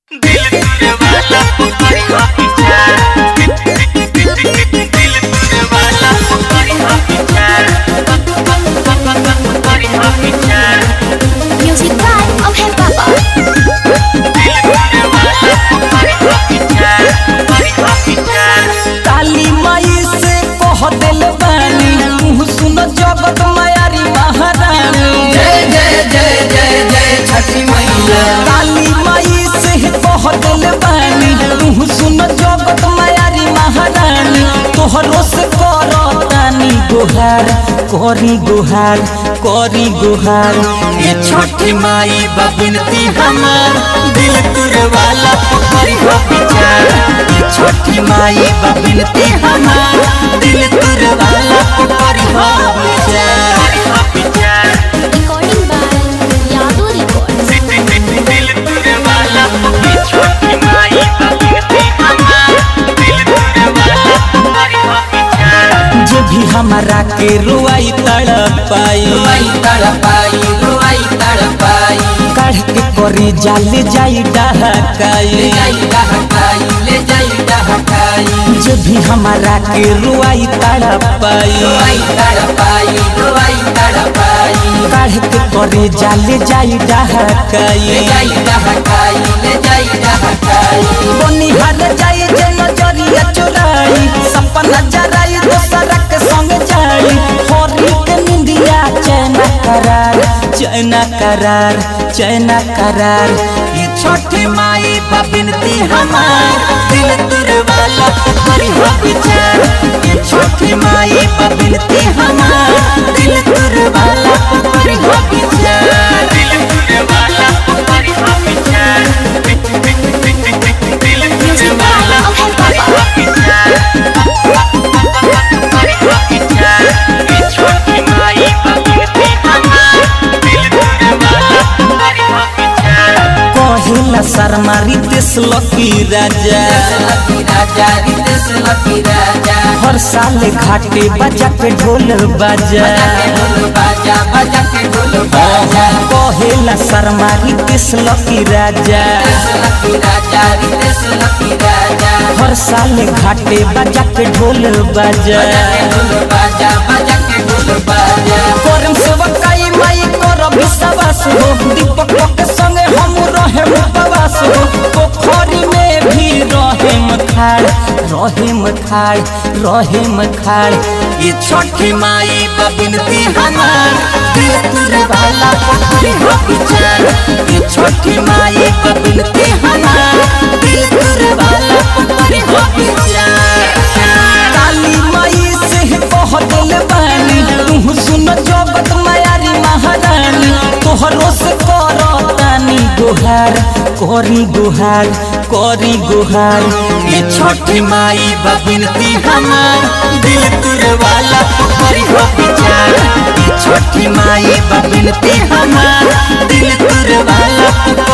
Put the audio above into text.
Music by Okay Papa. काली माई से कह दिल बानी मुँह सुन जगत मायारी महारानी जय जय जय जय जय छठी मैया काली माई से कह दिल बानी मुँह सुन जगत मायारी महारानी तोहरो से करतानी गुहार करी गुहार करी गुहार ये छठी माई बबिनती हमार दिल तुरे वाला पोखरी हो विचार ये छठी माई बबिनती हमार दिल तुरे वाला पोखरी हो विचार Recording by Yadu Records. जो भी हमारा के रुआई तड़पाई रुआई तड़पाई रुआई तड़पाई काढ़ के करी जाले जाई ले डहकाई जाई डहकाई ले जाई डहकाई जो भी हमारा के रुआई तड़पाई रुआई तड़पाई रुआई तड़पाई काढ़ के करी जाले जाई ले डहकाई जाई डहकाई ले जाई डहकाई बनिहार जाई जे नजरिया चुराई सपना जराई दोसरा के संग जाई होरी के निंदिया चैना करार चैना करार चैना करार ये छोटी माई बबिनती हमार दिल तुर वाला पोखरी हो विचार ये छोटी माई बबिनती हमार दिल तुर वाला पोखरी हो विचार Music by Okay Papa. कहिला शर्मारी देश लकी राजा लकी राजा रितेश लकी राजा हर साल घाटे बजा के ढोल बाजा बजा के ढोल बाजा बजा के ढोल बाजा कहेला शर्मारी देश लकी राजा रितेश लकी राजा रितेश लकी राजा हर साल घाटे बजा के ढोल बाजा बजा के ढोल बाजा बजा के ढोल बाजा करम सेवकाई माई कर विश्वास हो दीपक के संगे हम रहे उपवास हो पोखरी में भी रहे मखाड़ रहे मखाड़ रहे मखाड़ ये छोटी माई बबिनती हमार दिल तुरे वाला पोखरी हो विचार ये छोटी माई बबिनती हमार दिल तुरे वाला पोखरी हो विचार काली माई से कह दिल बानी तुम सुन जगत मायारी महारानी तोहरो से करतानी गुहार करी गुहार करी गुहार ये छोटी माई बबिनती हमार दिल तुरे वाला पोखरी हो विचार ये छोटी माई बबिनती हमार दिल तुरे वाला पोखरी